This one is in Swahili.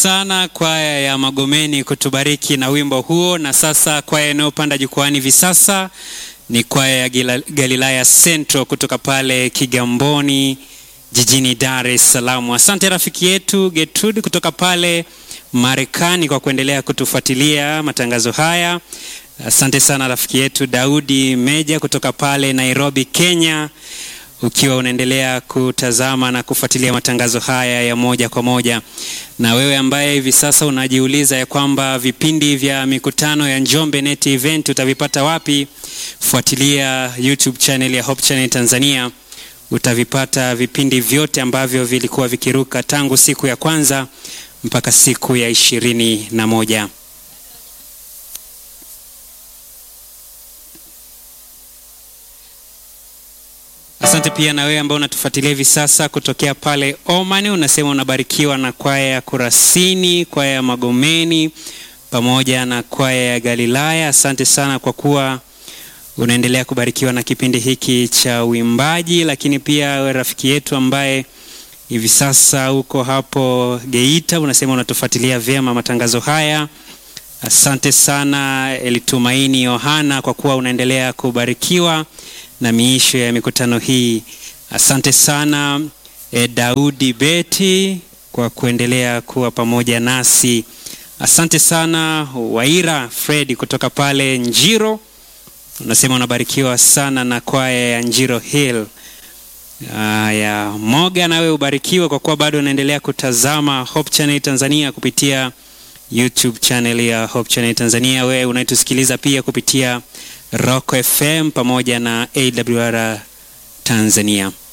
sana kwaya ya Magomeni kutubariki na wimbo huo. Na sasa kwaya inayopanda jukwani hivi sasa ni kwaya ya Gila- Galilaya Central kutoka pale Kigamboni jijini Dar es Salaam. Asante rafiki yetu Gertrude kutoka pale Marekani kwa kuendelea kutufuatilia matangazo haya. Asante sana rafiki yetu Daudi Meja kutoka pale Nairobi, Kenya ukiwa unaendelea kutazama na kufuatilia matangazo haya ya moja kwa moja. Na wewe ambaye hivi sasa unajiuliza ya kwamba vipindi vya mikutano ya Njombe Net Event utavipata wapi? Fuatilia YouTube channel ya Hope Channel Tanzania, utavipata vipindi vyote ambavyo vilikuwa vikiruka tangu siku ya kwanza mpaka siku ya ishirini na moja. Asante pia na wewe ambao unatufuatilia hivi sasa kutokea pale Oman, unasema unabarikiwa na kwaya ya Kurasini, kwaya ya Magomeni pamoja na kwaya ya Galilaya. Asante sana kwa kuwa unaendelea kubarikiwa na kipindi hiki cha uimbaji, lakini pia wewe rafiki yetu ambaye hivi sasa uko hapo Geita, unasema unatufuatilia vyema matangazo haya. Asante sana Elitumaini Yohana kwa kuwa unaendelea kubarikiwa na miisho ya mikutano hii. Asante sana e, Daudi Beti kwa kuendelea kuwa pamoja nasi. Asante sana Waira Fred kutoka pale Njiro, unasema unabarikiwa sana na kwaya ya Njiro Hill. Haya, Moga nawe ubarikiwe kwa kuwa bado unaendelea kutazama Hope Channel Tanzania kupitia YouTube channel ya Hope Channel Tanzania. Wewe unayetusikiliza pia kupitia Rock FM pamoja na AWR Tanzania.